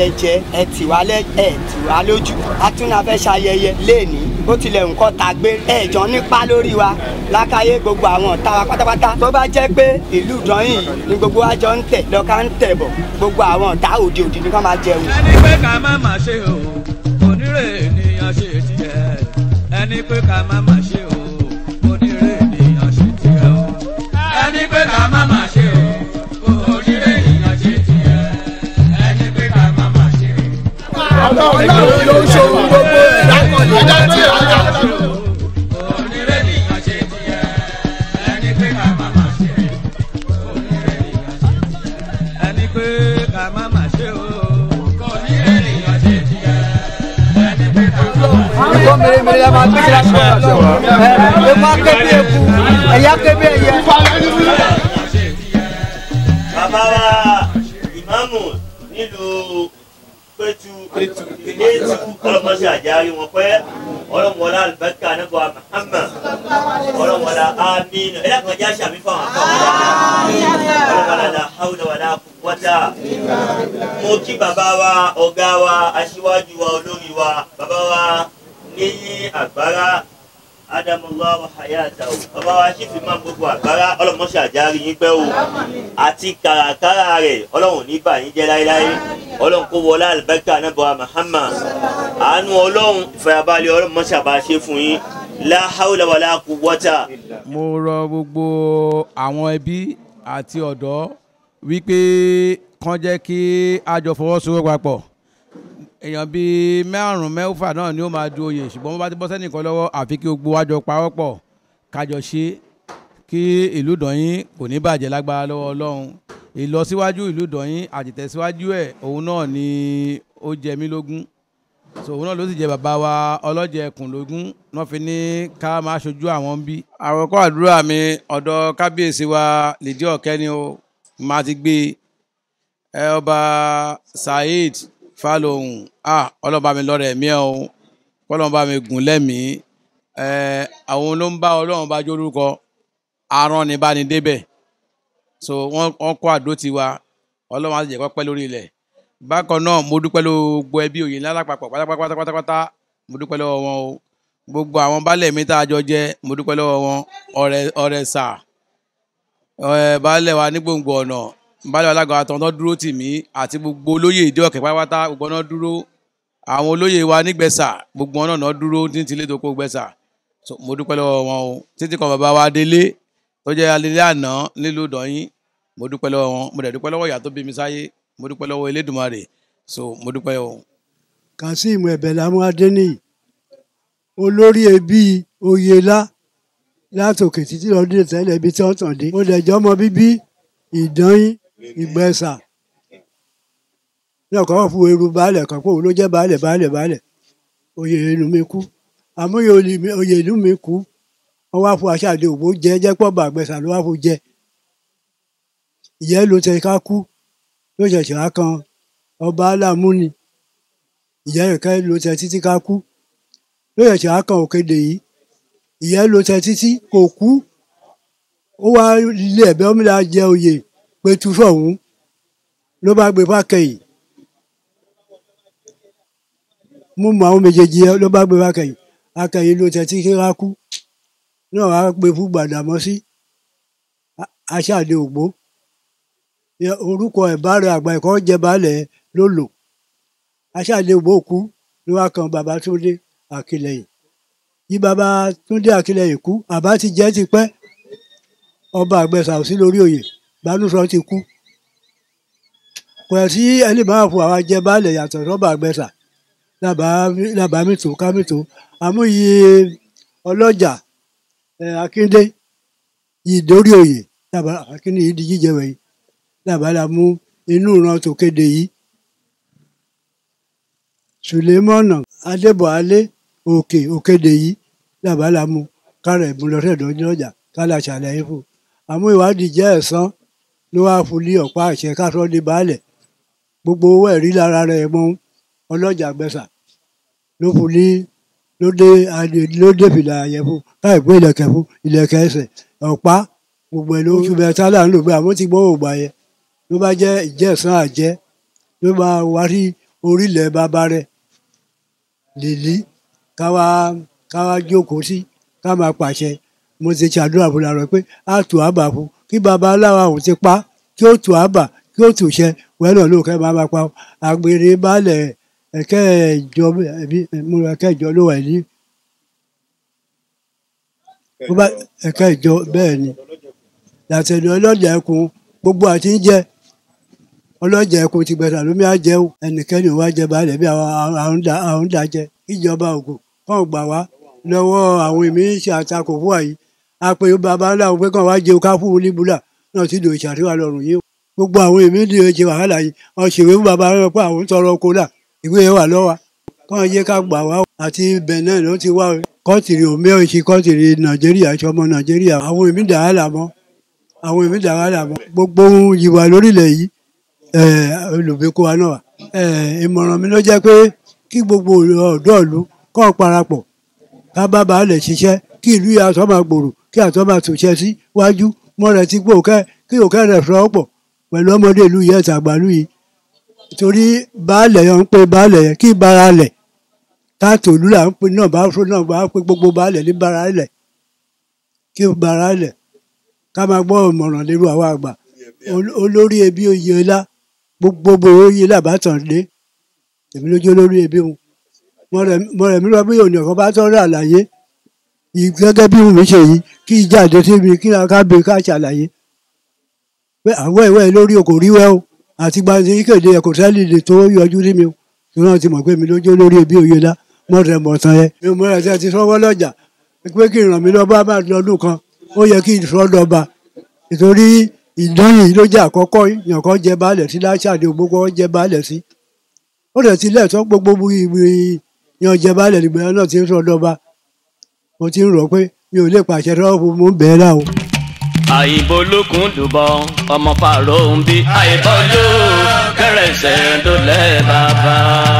lẹ jẹ ẹ tì wá lẹ ẹ tì wá lójú atúnà fẹ́ ṣayẹyẹ léèní ó tilẹ̀ nǹkan ta gbé ẹ̀jọ̀ nípa lórí wa lákàyé gbogbo àwọn ọ̀tá wa pátápátá tó bá jẹ́ pé ìlú ìdányìn yìí ni gbogbo wa jọ ń tẹ̀ lọ́ka ń tẹ̀ bọ̀ gbogbo àwọn ọ̀tá òde òde ni ká máa jẹun. ẹni pé ká má má ṣe o onírè ènìyàn ṣe tiẹ̀ ẹni pé ká má má ṣe o onírè ènìyàn ṣe tiẹ̀ o ẹni pé ká má má ṣe o onírè ènìyàn ṣe tiẹ̀ ẹni pé ká má má ṣe o. ọlọ́run ló ń ṣòwò gbogbo ẹ̀dá kan lè dá tí ò dá. onírè ènìyàn ṣe tiẹ̀ ẹni pé ká má má ṣe o onírè ènìyàn ṣe tiẹ̀ ẹni pé ká má má ṣe o onírè ènìyàn ṣe tiẹ̀ ẹni pé ká má má ṣe o. nǹkan mèremère la máa gbé sí láti wọ́n ṣe wọ́n. epo akébí eku ẹ̀yà akébí ẹ̀yẹ. bàbá wa ìmáàmù nílùú pétu pétu ọlọmọsí àjárí wọn pẹ ọlọmọlá alùbáríkà nípa Muhammad ọlọmọlá amínú ẹ dákun ẹjẹ àṣà mi fún àwọn akọwé ọlọmọlá la hawla wala quwwata mo kí bàbá wa ọ̀gá wa aṣíwájú wa olórí wa bàbá wa níyí àgbára adamullahi wa hayata o bàbá wa ṣì fi máa gbogbo àgbára ọlọmọsí àjárí yín pẹ́ o àti kàràkàrà rẹ̀ ọlọ́run ní bà yín jẹ́ láéláé ọlọ́run kó wọlé àlùbáríkà anábọ̀ Muhammad àánú ọlọ́run ìfàyàbalẹ̀ ọlọ́run mọ́ṣẹ́ àbá ṣe fún yín la hawla wala quwwata. mo rọ gbogbo àwọn ẹbí àti ọ̀dọ́ wípé kán jẹ́ kí a jọ fọwọ́sowọ́ papọ̀ èèyàn bíi márùn mẹ́fà náà ni ó máa du oyè ṣùgbọ́n wọ́n bá ti bọ́ sẹ́nìkan lọ́wọ́ àfi kí gbogbo wa jọ pawọ́pọ̀ kájọ ṣe kí ìlú Ìdọ̀yìn kò ní bàjẹ́ lágbára lọ́wọ́ Ọlọ́run ìlọsíwájú ìlú Ìdọ̀yìn àtìtẹ̀síwájú ẹ̀ òun náà ni ó jẹ mí lógún so òun náà ló sì jẹ bàbá wa ọlọ́jẹ̀ ẹkùn lógún náà fi ní ká máa ṣojú àwọn bí. àròkọ àdúrà mi ọ̀dọ̀ kábíyèsí wa lìdí ọ̀kẹ́ ni ó máa ti gbé ẹ ọba Saheed Fálóhùn ah ọlọ́ba mi lọ́rẹ̀ ẹ̀mí ẹ̀ o kọ́lọ́ba mi gùn lẹ́mìí ẹ àwọn ló ń bá ọlọ́run bá jórúkọ aràn ní bá ní débẹ̀ so wọ́n wọ́n kó àdó tiwa ọlọ́run á sì jẹ́ kó pẹ́ lórí ilẹ̀ bákan náà mo dúpẹ́ lọ́wọ́ gbogbo ẹbí òye ńlá lápapọ̀ pátápátá pátápátá mo dúpẹ́ lọ́wọ́ wọn o gbogbo àwọn baálẹ̀ mi tá a jọ jẹ́ mo dúpẹ́ lọ́wọ́ wọn ọ̀rẹ́ ọ̀rẹ́ sà ẹ̀ baálẹ̀ wa ní gbòǹgbò ọ̀nà baálẹ̀ wa lágbára tán tó dúró tì mí àti gbogbo olóyè ìdí ọ̀kẹ́ pátápátá gbogbo náà dúró àwọn olóyè wa nígbẹ̀sà gbogbo wọn náà dúró títí ilé tó kó gbẹ̀sà so mo dúpẹ́ lọ́wọ́ wọn o títí kan bàbá wa délé tó jẹ́ alẹ́lẹ́ àná nílùú Ìdọ̀yìn mo dúpẹ́ lọ́wọ́ wọn mo dẹ̀ dúpẹ́ lọ́wọ́ ìyá tó bí mi sáyé mo dúpẹ́ lọ́wọ́ Elédùmarè so mo dúpẹ́ o. kazeem ẹbẹlámú adéníyì olórí ẹbí oyelá látòkè títí lọdún ìtẹ́lẹ̀ ibi tí wọ́n tàn dé mo dẹ̀ jẹ́ ọmọ bíbí ìdányín ìgbẹ́sà ní ọ̀kan fún eru baálẹ̀ kan pé òun ló jẹ́ baálẹ̀ baálẹ̀ baálẹ̀ oyè inú mi kú àmọ́ oyè inú mi kú wọ́n wá fún aṣáájú òbó jẹ́ jẹ́ pọ̀ bàgbẹ́sà ló wá fún jẹ́ ìyẹn ló tẹ ká kú ló ṣẹ̀ṣẹ̀ wá kan ọba aláàmúni ìyẹn rẹ̀ ló tẹ títí ká kú ló ṣẹ̀ṣẹ̀ wá kan òkèdè yìí ìyẹn ló tẹ títí kò kú ó wá ilé ẹ̀bẹ̀ ọmọdé jẹ oyè pẹ̀tù sọ̀hún ló bá gbé fákẹ́yìn mú mọ àwọn méjèèjì yẹn ló bá gbé fákẹ́yìn akẹ́yìn ló tẹ títí ká kú náà wá gbé fún Gbàdámọ́sí aṣáàdé ògbó orúkọ ẹ̀ báàrẹ̀ àgbà ẹ̀kọ́ jẹ́ baálẹ̀ ló lò aṣáàdé ògbó kú ló wá kan bàbá Túndé Àkìlẹ̀yìn yí bàbá Túndé Àkìlẹ̀yìn kú àbá ti jẹ́ ti pẹ́ ọba àgbẹ̀sà ò sí lórí oyè Bánúsọ ti kú kò ẹ̀ sí ẹni máa fún àwa jẹ baálẹ̀ yàtọ̀ sọ́ba àgbẹ̀sà làbá mìtò ká mìtò àmúyí ọlọ́jà Akíndé yìí dórí oyè làbá Akíndé yìí di jíjẹ wẹ̀yìn làbálà mú inú ìran tó kéde yìí Sùlẹ́mọ́nà Adébọ̀álé òkè òkéde yìí làbálà mú kárẹ̀ ìmúlọ́sẹ̀dọ̀ ọjà kálá ṣàlàyé fún àmú ìwádìí jẹ́ ẹ̀sán ló wáá fún ní ọ̀pá àṣẹ kásán ní baálẹ̀ gbogbo owó ẹ̀rí lára rẹ̀ mọ́ ọlọ́jà gbẹ̀sà ló fún ní ló dé ló dé fìlà yẹn fún káì pé ìlẹ̀kẹ̀ fún ìlẹ̀kẹ̀ ẹsẹ̀ ọ̀pá gbogbo ẹ̀ ló oṣù mẹ́ta là ń lò pé àmọ́ ti gbọ́ ògbà yẹn ló bá jẹ́ ìjẹ́sán àjẹ́ ló máa wá sí orílẹ̀ bàbá rẹ̀ lèlí káwá káwá jókòó sí ká máa pàṣẹ mo ti ṣàdúrà fún ara rẹ pé a tù àbà fún kí baba aláwa ò ti pa kí ó tù àbà kí ó tù ṣẹ wẹ́rọ̀ ló kẹ́ máa máa pa àgbèrè baálẹ̀ ẹ̀kẹ́ ìjọ ẹ̀bí mo rẹ̀ ẹ̀kẹ́ ìjọ ló wà ní bó bá ẹ̀kẹ́ ìjọ bẹ́ẹ̀ ni làtẹ̀lẹ̀ ọlọ́jà ẹkùn gbogbo àti ń jẹ ọlọ́jà ẹkùn ti gbẹ̀dà lómi àjẹun ẹnikẹ́ni ò wá jẹ baálẹ̀ bí àwọn àwọn dá àwọn dá jẹ ìjọba ògùn kàn gbà wá lọ́wọ́ àwọn èmi ń ṣe àtakò fún àyè àpè bàbá ńlá òun pé kàn wá jẹun ká fún un níbúlà náà ti dò ìṣàtúwà lọ́rùn yìí o gbogbo àwọn èmi ń dìde ṣe wàhálà yìí wọn ṣèwé fún bàbá rẹ pé àwọn ń tọrọ kólà ìwé yẹn wà lọ́wọ́ kàn yé ká gbà wá o. àti benin ló ti wá o. kọ́ńtìrì òmí ọ̀ṣì kọ́ńtìrì nàìjíríà ṣọmọ nàìjíríà àwọn èmi dà á là mọ́ àwọn èmi dà á là mọ́ gbogbo ohun ìwà lórílẹ̀ yìí olùgbéko wa náà wà. ìmọ̀ràn mi ló jẹ́ pé kí gbogbo ọ̀dọ́ ìlú kọ́ parapọ̀ ká bá baálẹ̀ ṣiṣẹ́ kí ìlú yà àtọ́ máa gbòòrò kí àtọ́ máa tòṣẹ́ sí wájú mọ́ rẹ̀ ti gbó kẹ́ kí òkè rẹ̀ fọ́ pọ̀ pẹ̀lú ọmọdé ìlú yẹn tàgbàlú yìí torí baálẹ̀ yẹn ń pe baálẹ̀ yẹn kí bara lẹ̀ káàtó ìlú là ń pe náà bá fún náà bá pe gbogbo baálẹ̀ ní bara lẹ̀ kí bara lẹ̀ ká máa gbọ́ ìmọ̀ràn lérò àwọn àgbà olórí ẹbí oyè ńlá gbogbo oyè làbátàn lé èmi lójú olórí ẹbí wọn mọ̀rẹ̀ mi lọ bí òní ọ̀kan bá tọ́rọ̀ àlàyé gẹ́gẹ́ bí mi ṣe yìí kí ìjáde sí mi kí ká bè ká ṣàlàyé pé àwọn ìwé lórí okò rí wẹ́ o àti gbàgbé kéde ẹ̀kọ́ sẹ́lì lè tó yọjú sí mi o tí wọ́n ti mọ̀ pé mi lójú lórí ẹbí òye lá mọ̀rẹ̀ mọ̀tàn yẹn mi ò mọ̀rẹ̀ tí a ti sọ́wọ́ lọ́jà pé kí ìràn mi lọ bá bá lọ́dún kan ó yẹ kí ìsọ́ dọba nítorí ìdányìn ló jẹ́ àkọ́kọ́ yàn kan jẹ baálẹ̀ sí láṣàdé ògbógbó jẹ baálẹ̀ sí ó dẹ̀ ti lẹ́ẹ̀tọ́ gbogbo yan jẹ baálẹ̀ nígbà náà ti ń sọ dọba mo ti ń rò pé mi ò lè pàṣẹ rọ́ọ̀bù mo ń bẹ̀ẹ́ láwo. àyìnbó lókun dùbọ̀ ọmọ fàrọ̀ ń bí àyìnbọ́jú kẹrẹsẹ̀ dólẹ̀ bàbá.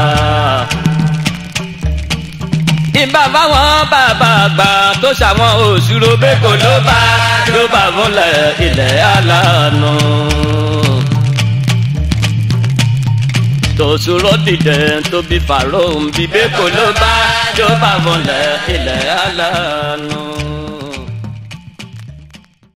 ìbá fáwọn bàbá àgbà tó ṣàwọn òṣùrò bẹ́kọ̀ ló bá ló bá fúnlẹ̀ ilẹ̀ alánú. tòṣùrò dìde tó bí fàrọ̀ ń bí bẹ́kọ̀ ló bá ló bá fúnlẹ̀ ilẹ̀ alánú.